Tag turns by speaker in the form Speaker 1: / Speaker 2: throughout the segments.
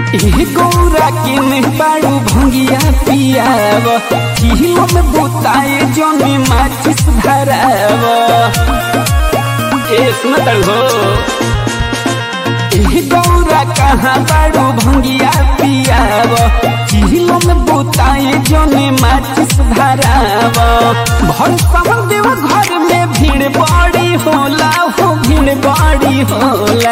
Speaker 1: ए गौरा किन बाड़ू भंगिया पियाव किलो में बुताए जने माचिस धराव ए सुन हो ए गौरा कहाँ बाड़ू भंगिया पियाव किलो में बुताए जने माचिस धराव भर समन देव घर में भीड़ बड़ी होला हो भीड़ बड़ी होला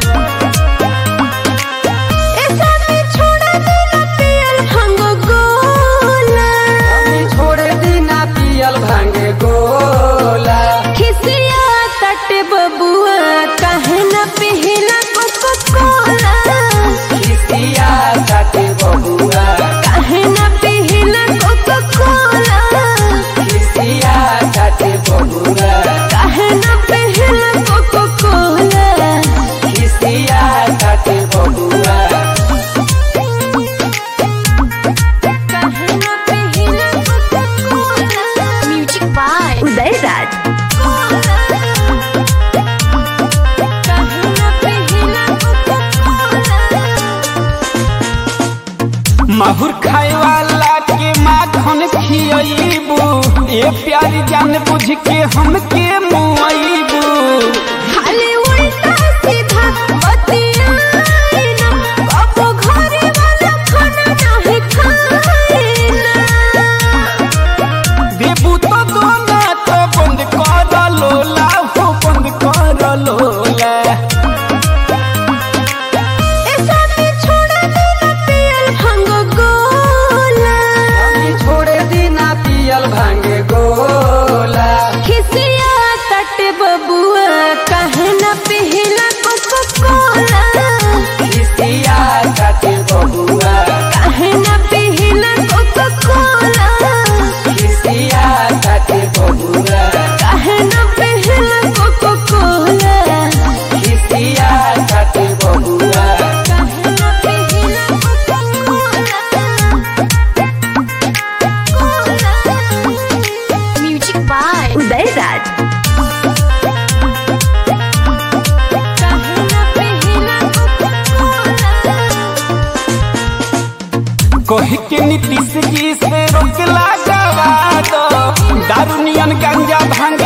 Speaker 2: ऐसा में छोड़ा देना पियल भांग गोला
Speaker 1: छोड़ दीना पियल भांगे गोला
Speaker 2: खिसिया तट बबुआ काहे न पिहिला कोको कोला
Speaker 1: किसिया काटे बबुआ
Speaker 2: काहे न पिहिला कोको कोला
Speaker 1: किसिया काटे बबुआ
Speaker 2: काहे न पिहिला कोको कोला
Speaker 1: किसिया काटे बबुआ
Speaker 2: काहे न पिहिला coca cola music by Uday Raj काहे न पिहिला कोको कोला
Speaker 1: माहुर खाए वाला के माखन खियबू ए प्यारी जान बुझ के हमके मुआइबू
Speaker 2: खाली उल्टा सीधा बतियाई ना बाबू घरे वाला खाना नाही खाई ना
Speaker 1: देबू तो दोना तो बंद कर लोला हो बंद कर लोला
Speaker 2: ऐसा में छोड़ा देना पियल भांग गोला
Speaker 1: छोड़ दीना पियल भांगे गोला
Speaker 2: खिसिया तट बबुआ काहे न पिहिला कोको कोला
Speaker 1: किसिया काटे बबुआ
Speaker 2: काहे न पिहिला कोको कोला
Speaker 1: किसिया काटे बबुआ
Speaker 2: काहे न पिहिला कोको कोला
Speaker 1: किसिया काटे बबुआ
Speaker 2: म्यूजिक बाय उदय राज
Speaker 1: कह के नीतीश जी से रोक लगावा दो दारू नियन गंजा भांग